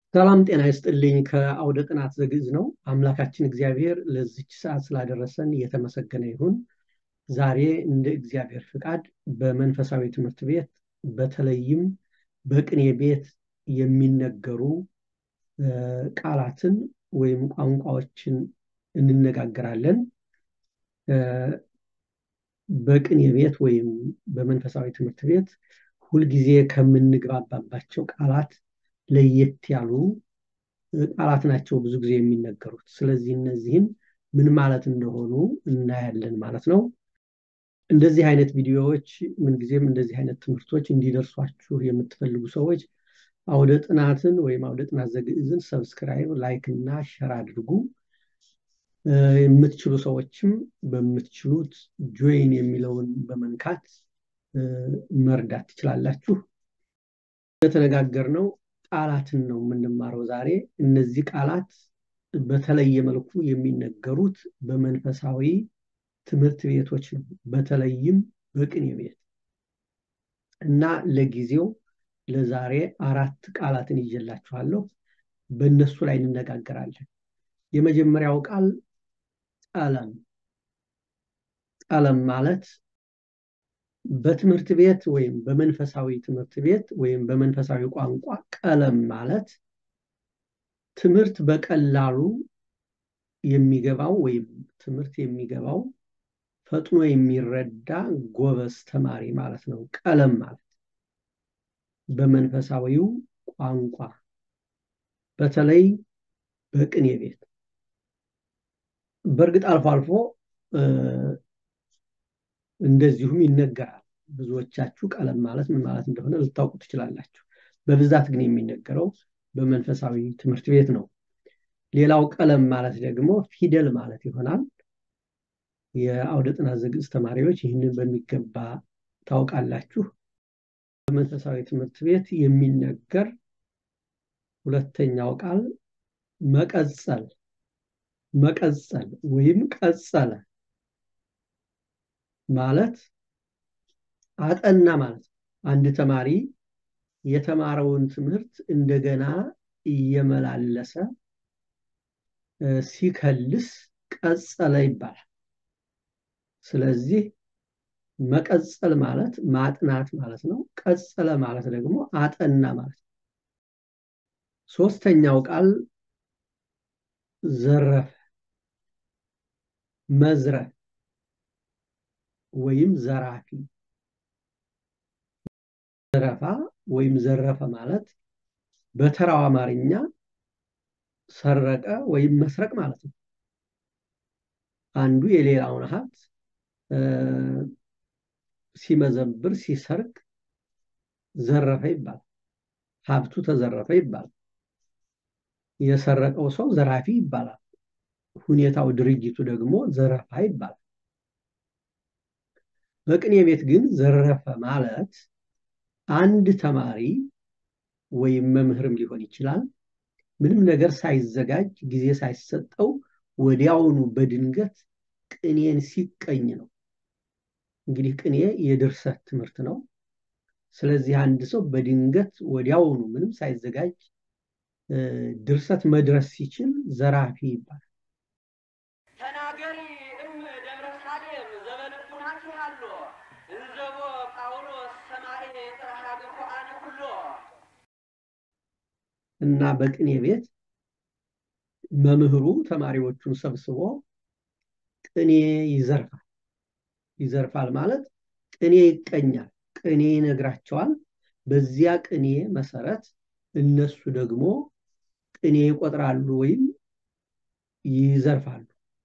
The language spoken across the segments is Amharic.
ሰላም ጤና ይስጥልኝ። ከአውደ ጥናት ዘግዕዝ ነው። አምላካችን እግዚአብሔር ለዚች ሰዓት ስላደረሰን እየተመሰገነ ይሁን። ዛሬ እንደ እግዚአብሔር ፍቃድ በመንፈሳዊ ትምህርት ቤት በተለይም በቅኔ ቤት የሚነገሩ ቃላትን ወይም ቋንቋዎችን እንነጋገራለን። በቅኔ ቤት ወይም በመንፈሳዊ ትምህርት ቤት ሁልጊዜ ከምንግባባባቸው ቃላት ለየት ያሉ ቃላት ናቸው ብዙ ጊዜ የሚነገሩት። ስለዚህ እነዚህም ምን ማለት እንደሆኑ እናያለን ማለት ነው። እንደዚህ አይነት ቪዲዮዎች ምንጊዜም እንደዚህ አይነት ትምህርቶች እንዲደርሷችሁ የምትፈልጉ ሰዎች አውደ ጥናትን ወይም አውደ ጥናት ዘግዕዝን ሰብስክራይብ፣ ላይክ እና ሸር አድርጉ። የምትችሉ ሰዎችም በምትችሉት ጆይን የሚለውን በመንካት መርዳት ትችላላችሁ። እንደተነጋገርነው ቃላትን ነው የምንማረው ዛሬ። እነዚህ ቃላት በተለየ መልኩ የሚነገሩት በመንፈሳዊ ትምህርት ቤቶች ነው፣ በተለይም በቅኔ ቤት እና ለጊዜው ለዛሬ አራት ቃላትን ይዤላችኋለሁ። በእነሱ ላይ እንነጋገራለን። የመጀመሪያው ቃል ቀለም። ቀለም ማለት በትምህርት ቤት ወይም በመንፈሳዊ ትምህርት ቤት ወይም በመንፈሳዊ ቋንቋ ቀለም ማለት ትምህርት በቀላሉ የሚገባው ወይም ትምህርት የሚገባው ፈጥኖ የሚረዳ ጎበዝ ተማሪ ማለት ነው። ቀለም ማለት በመንፈሳዊው ቋንቋ በተለይ በቅኔ ቤት በእርግጥ አልፎ አልፎ እንደዚሁም ይነገራል። ብዙዎቻችሁ ቀለም ማለት ምን ማለት እንደሆነ ልታውቁ ትችላላችሁ። በብዛት ግን የሚነገረው በመንፈሳዊ ትምህርት ቤት ነው። ሌላው ቀለም ማለት ደግሞ ፊደል ማለት ይሆናል። የአውደ ጥናት ዘግዕዝ ተማሪዎች ይህንን በሚገባ ታውቃላችሁ። በመንፈሳዊ ትምህርት ቤት የሚነገር ሁለተኛው ቃል መቀጸል መቀጸል ወይም ቀጸለ ማለት አጠና ማለት ነው። አንድ ተማሪ የተማረውን ትምህርት እንደገና እየመላለሰ ሲከልስ ቀጸለ ይባላል። ስለዚህ መቀጸል ማለት ማጥናት ማለት ነው። ቀጸለ ማለት ደግሞ አጠና ማለት ነው። ሶስተኛው ቃል ዘረፈ፣ መዝረፍ ወይም ዘራፊ። ዘረፋ ወይም ዘረፈ ማለት በተራው አማርኛ ሰረቀ ወይም መስረቅ ማለት ነው። አንዱ የሌላውን ሀብት ሲመዘብር ሲሰርቅ ዘረፈ ይባላል። ሀብቱ ተዘረፈ ይባላል። የሰረቀው ሰው ዘራፊ ይባላል። ሁኔታው ድርጊቱ ደግሞ ዘረፋ ይባላል። በቅኔ ቤት ግን ዘረፈ ማለት አንድ ተማሪ ወይም መምህርም ሊሆን ይችላል ምንም ነገር ሳይዘጋጅ ጊዜ ሳይሰጠው ወዲያውኑ በድንገት ቅኔን ሲቀኝ ነው። እንግዲህ ቅኔ የድርሰት ትምህርት ነው። ስለዚህ አንድ ሰው በድንገት ወዲያውኑ ምንም ሳይዘጋጅ ድርሰት መድረስ ሲችል ዘራፊ ይባላል። ተናገሪ እም ደብረ ሳሌም ዘበልቡናችሁ አሎ እንዘቦ ጳውሎስ ሰማይ ጥራሃ ገፎአነ ኩሎ እና በቅኔ ቤት መምህሩ ተማሪዎቹን ሰብስቦ ቅኔ ይዘርፋል። ይዘርፋል ማለት ቅኔ ይቀኛል፣ ቅኔ ይነግራቸዋል። በዚያ ቅኔ መሰረት እነሱ ደግሞ ቅኔ ይቆጥራሉ ወይም ይዘርፋሉ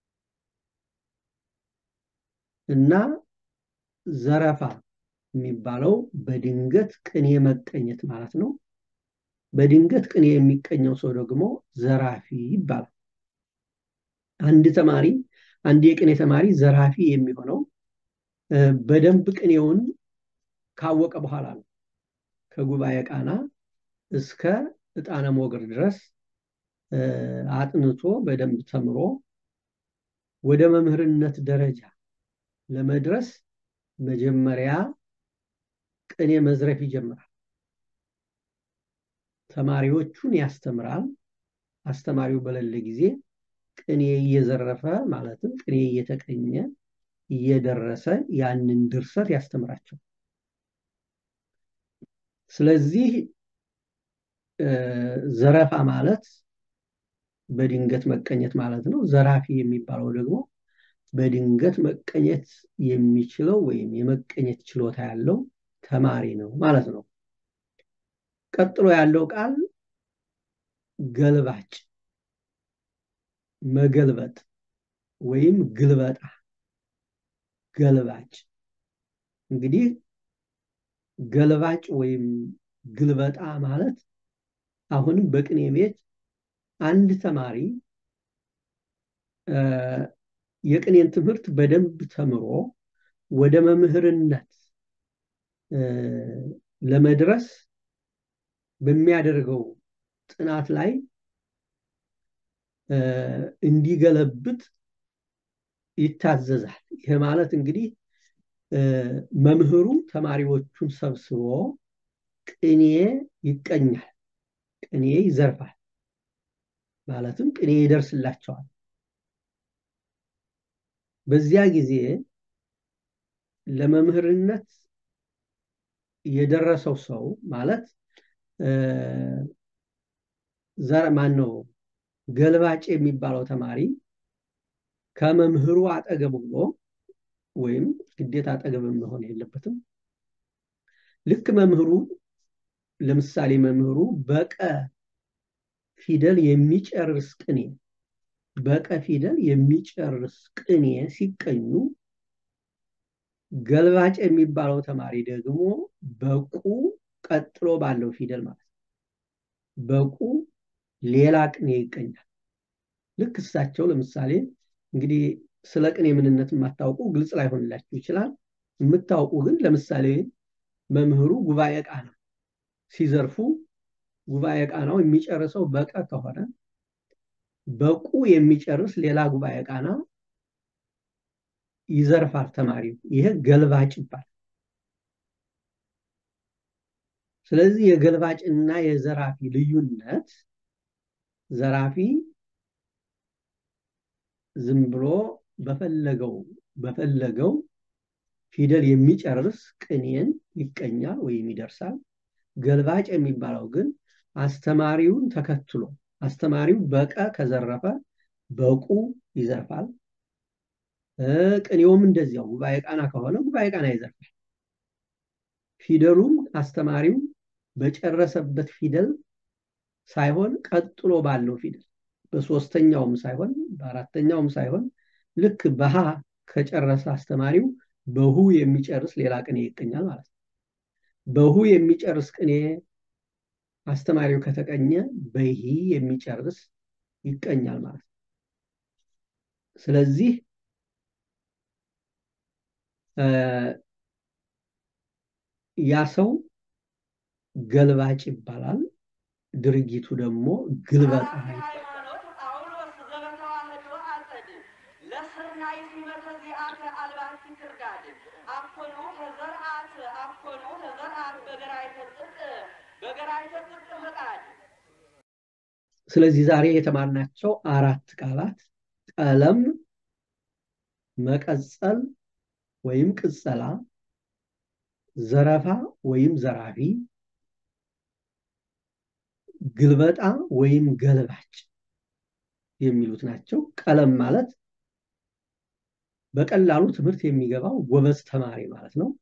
እና ዘረፋ የሚባለው በድንገት ቅኔ መቀኘት ማለት ነው። በድንገት ቅኔ የሚቀኘው ሰው ደግሞ ዘራፊ ይባላል። አንድ ተማሪ አንድ የቅኔ ተማሪ ዘራፊ የሚሆነው በደንብ ቅኔውን ካወቀ በኋላ ነው። ከጉባኤ ቃና እስከ ዕጣነ ሞገር ድረስ አጥንቶ በደንብ ተምሮ ወደ መምህርነት ደረጃ ለመድረስ መጀመሪያ ቅኔ መዝረፍ ይጀምራል። ተማሪዎቹን ያስተምራል። አስተማሪው በሌለ ጊዜ ቅኔ እየዘረፈ ማለትም ቅኔ እየተቀኘ እየደረሰ ያንን ድርሰት ያስተምራቸው። ስለዚህ ዘረፋ ማለት በድንገት መቀኘት ማለት ነው። ዘራፊ የሚባለው ደግሞ በድንገት መቀኘት የሚችለው ወይም የመቀኘት ችሎታ ያለው ተማሪ ነው ማለት ነው። ቀጥሎ ያለው ቃል ገልባጭ፣ መገልበጥ ወይም ግልበጣ። ገልባጭ እንግዲህ ገልባጭ ወይም ግልበጣ ማለት አሁንም በቅኔ ቤት አንድ ተማሪ የቅኔን ትምህርት በደንብ ተምሮ ወደ መምህርነት ለመድረስ በሚያደርገው ጥናት ላይ እንዲገለብጥ ይታዘዛል። ይህ ማለት እንግዲህ መምህሩ ተማሪዎቹን ሰብስቦ ቅኔ ይቀኛል፣ ቅኔ ይዘርፋል፣ ማለትም ቅኔ ይደርስላቸዋል። በዚያ ጊዜ ለመምህርነት የደረሰው ሰው ማለት ዘር ማን ነው ገልባጭ የሚባለው ተማሪ ከመምህሩ አጠገብ ብሎ ወይም ግዴታ አጠገብ መሆን የለበትም። ልክ መምህሩ ለምሳሌ መምህሩ በቀ ፊደል የሚጨርስ ቅኔ በቀ ፊደል የሚጨርስ ቅኔ ሲቀኙ ገልባጭ የሚባለው ተማሪ ደግሞ በቁ ቀጥሎ ባለው ፊደል ማለት ነው። በቁ ሌላ ቅኔ ይቀኛል። ልክ እሳቸው ለምሳሌ እንግዲህ ስለ ቅኔ ምንነት የማታውቁ ግልጽ ላይሆንላችሁ ይችላል። የምታውቁ ግን ለምሳሌ መምህሩ ጉባኤ ቃና ሲዘርፉ ጉባኤ ቃናው የሚጨርሰው በቀ ከሆነ በቁ የሚጨርስ ሌላ ጉባኤ ቃና ይዘርፋል ተማሪው። ይሄ ገልባጭ ይባላል። ስለዚህ የገልባጭና የዘራፊ ልዩነት ዘራፊ ዝም ብሎ በፈለገው በፈለገው ፊደል የሚጨርስ ቅኔን ይቀኛል ወይም ይደርሳል። ገልባጭ የሚባለው ግን አስተማሪውን ተከትሎ አስተማሪው በቀ ከዘረፈ በቁ ይዘርፋል። ቅኔውም እንደዚያው ጉባኤ ቃና ከሆነ ጉባኤ ቃና ይዘርፋል። ፊደሉም አስተማሪው በጨረሰበት ፊደል ሳይሆን ቀጥሎ ባለው ፊደል በሶስተኛውም ሳይሆን በአራተኛውም ሳይሆን ልክ በሃ ከጨረሰ አስተማሪው በሁ የሚጨርስ ሌላ ቅኔ ይቀኛል ማለት ነው። በሁ የሚጨርስ ቅኔ አስተማሪው ከተቀኘ በሂ የሚጨርስ ይቀኛል ማለት ነው። ስለዚህ ያ ሰው ገልባጭ ይባላል። ድርጊቱ ደግሞ ግልበጣ ይባላል። ጳውሎስ ዘበተዋህዶ አጸድ ለስርናይ ሲመተ ዚአከ አልባቲ ትርጋድ አኮኑ ተዘርአት አኮኑ ተዘርአት በገራይተ ጽድቅ በገራይተ ጽድቅ ፈቃድ ስለዚህ ዛሬ የተማርናቸው አራት ቃላት ቀለም፣ መቀጸል ወይም ቅጸላ፣ ዘረፋ ወይም ዘራፊ፣ ግልበጣ ወይም ገልባጭ የሚሉት ናቸው። ቀለም ማለት በቀላሉ ትምህርት የሚገባው ጎበዝ ተማሪ ማለት ነው።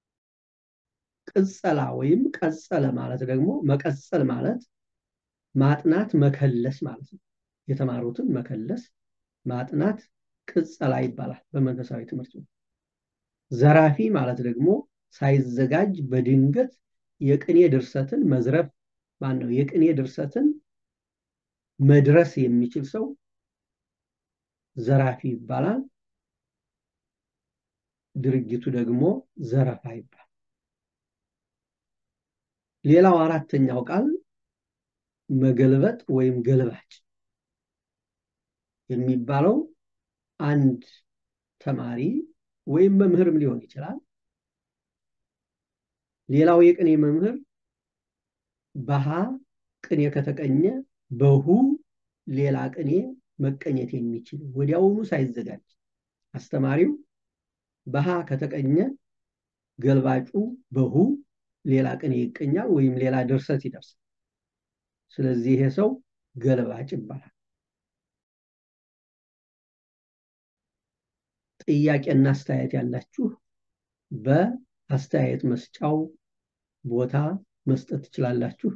ቅጸላ ወይም ቀጸለ ማለት ደግሞ መቀጸል ማለት ማጥናት መከለስ ማለት ነው። የተማሩትን መከለስ ማጥናት ቅጸላ ይባላል በመንፈሳዊ ትምህርት ነው። ዘራፊ ማለት ደግሞ ሳይዘጋጅ በድንገት የቅኔ ድርሰትን መዝረፍ ማን ነው? የቅኔ ድርሰትን መድረስ የሚችል ሰው ዘራፊ ይባላል። ድርጊቱ ደግሞ ዘረፋ ይባላል። ሌላው አራተኛው ቃል መገልበጥ ወይም ገልባጭ የሚባለው አንድ ተማሪ ወይም መምህርም ሊሆን ይችላል። ሌላው የቅኔ መምህር በሃ ቅኔ ከተቀኘ በሁ ሌላ ቅኔ መቀኘት የሚችል ወዲያውኑ ሳይዘጋጅ አስተማሪው በሃ ከተቀኘ ገልባጩ በሁ ሌላ ቅኔ ይቀኛል ወይም ሌላ ድርሰት ይደርሳል። ስለዚህ ይሄ ሰው ገልባጭ ይባላል። ጥያቄና አስተያየት ያላችሁ በአስተያየት መስጫው ቦታ መስጠት ትችላላችሁ።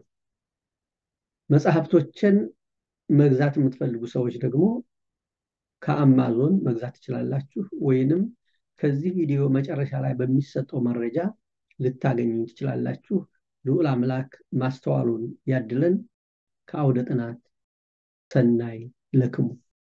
መጽሐፍቶችን መግዛት የምትፈልጉ ሰዎች ደግሞ ከአማዞን መግዛት ትችላላችሁ፣ ወይንም ከዚህ ቪዲዮ መጨረሻ ላይ በሚሰጠው መረጃ ልታገኙ ትችላላችሁ። ልዑል አምላክ ማስተዋሉን ያድለን። ከአውደ ጥናት ሰናይ ለክሙ